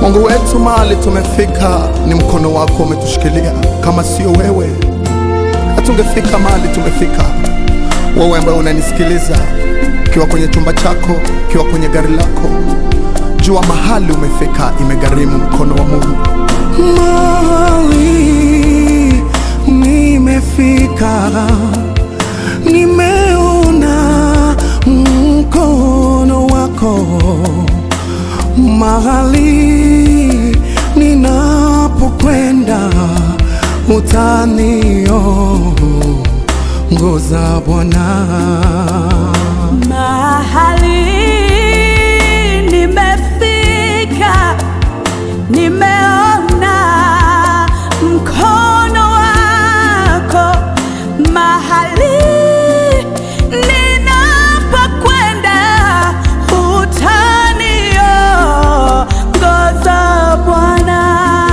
Mungu wetu, mahali tumefika ni mkono wako umetushikilia. Kama sio wewe, hatungefika mahali tumefika. Wewe ambaye unanisikiliza, ukiwa kwenye chumba chako, ukiwa kwenye gari lako, jua mahali umefika, imegharimu mkono wa Mungu. Mahali nimefika, nimeona mkono wako. Mahali ninapokwenda, utaniongoza Bwana. Mahali nimefika, nimeona mkono wako. Mahali ninapokwenda, utaniongoza Bwana.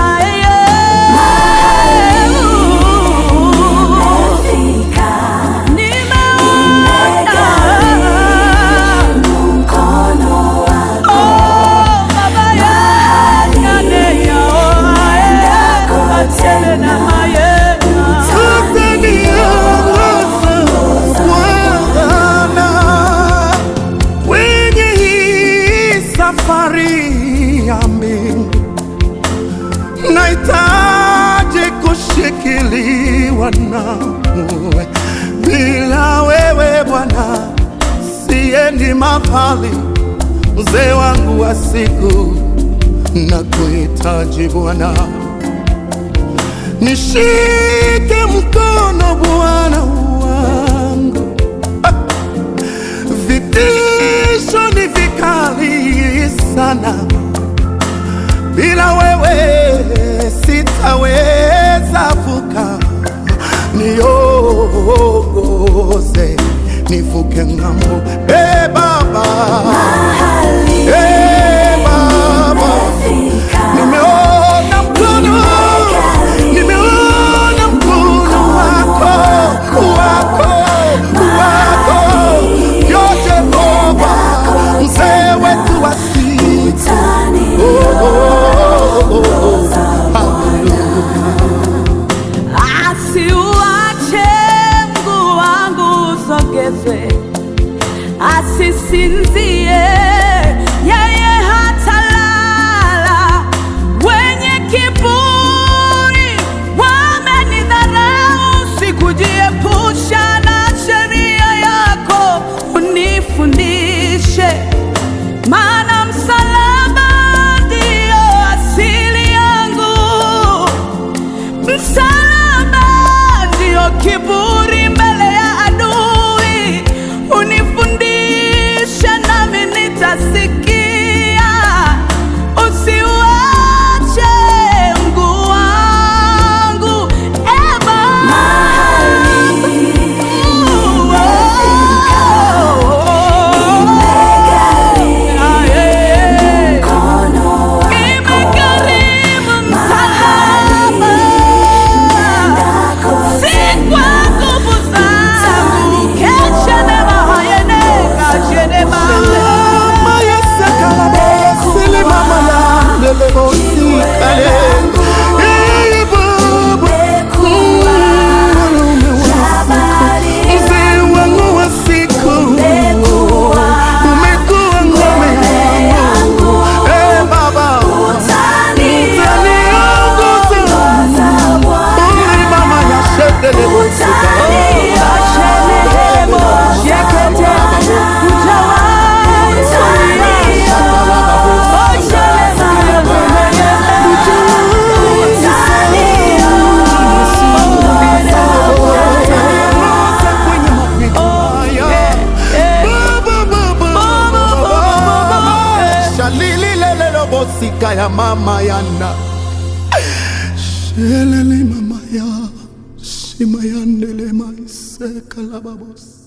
Utaniongoza Bwana kwenye hii safari yami, nahitaji kushikiliwa nawe. Bila wewe Bwana siendi mahali, mzee wangu wa siku, nakuhitaji Bwana. Nishike mkono Bwana wangu, Ah! vitisho ni vikali sana, bila wewe sitaweza vuka. Niongoze nivuke ng'ambo, e Baba, e Baba. Nimeona mkono, nimeona mkono wako, wako, wako, yo Jehova, mzee wetu wa siku. Oh, oh, oh, oh. Asiuache mguu wangu usogezwe, asisinzie yeye hatalala. Wenye kiburi wamenidharau, sikujiepusha na sheria yako, unifundishe maana msalaba ndio asili yangu. Msalaba ndio kiburi mbele ya adui, unifundishe nami nitasikia. Usiuache mguu wangu, e Baba. Ah, yeah. Imegharimu msalaba, si kwa nguvu zangu. Kesha nema hayene, kashe nema. Mama yesakalabo, sili mama yandelebo sikale. Eh, Baba, mwanaume wa siku, mzee wangu wa siku, umekuwa ngome yangu. Eh, Baba, utaniongoza. Uli mama yashedelebo sikale. Kashe nema, shekete, ujawai, suriasha. Oshe nema, Utaniongoza kwenye mapito haya. Baba, Baba, Baba. Shalililelelo bosika ya mama yana shelele mama ya shima yandele maiseka la babos